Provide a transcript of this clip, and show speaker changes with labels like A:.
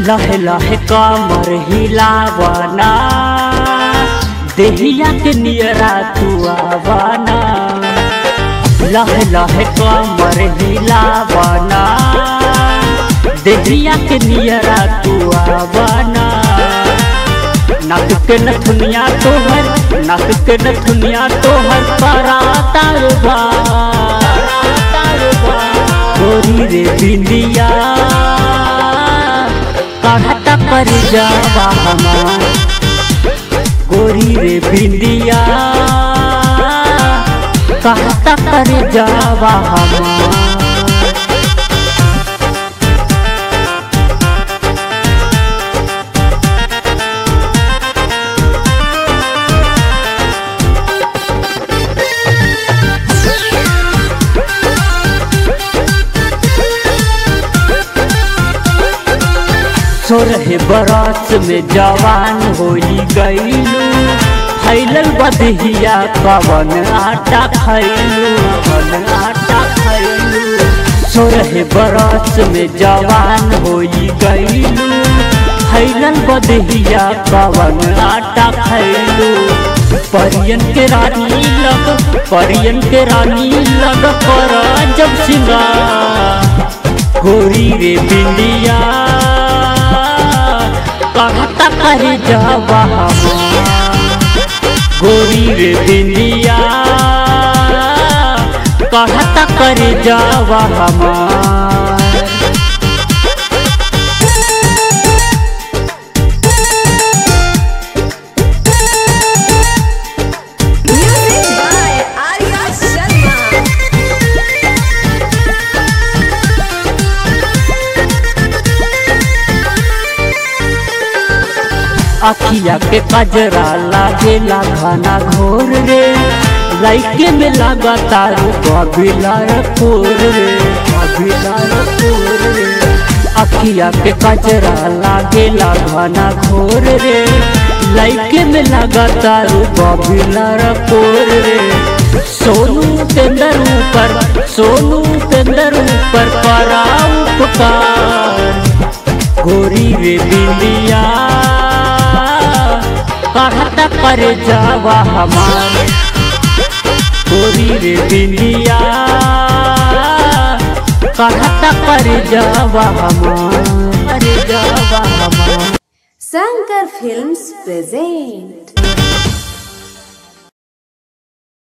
A: लहे लहे कमर हिलावना देहिया के नियरा तू आवना लहे लहे कमर हिलावना देहिया के नियरा तू आवना नक के नथुनिया तोहर नक के नथुनिया तोहर पराता बा गोरी रे बिंदिया कहता कर जावा हमार गोरी रे बिंदिया कहता कर जावा हमार सोरह बरस में जवान होई गईलू फैलल बदहिया कवन आटा खैलू कवन आटा खैलू सोरह बरस में जवान होई गईलू फैलल बदहिया कवन आटा खैलू परियन के रानी लग परियन के रानी लग कर जब सिंगार गोरी रे बिंदिया कहता कर जावा गोरी रे बिंदिया कहता कर जावा हमार
B: Music by Arya Sharma.
A: अखिया के कजरा लागेला घना घोर रे लइके में लगा तारू कबिलार कोर रे कबिलार कोर रे अखिया के कजरा लागेला घना घोर रे लइके में लगा तारू कबिलार कोर रे सोनू तेंदर ऊपर सोनू तेंदर ऊपर करा उपकार गोरी रे बिंदिया कहता कर जावा हमार गोरी रे बिंदिया कहता कर जावा हमार कर जावा हमार
B: Sankar Films present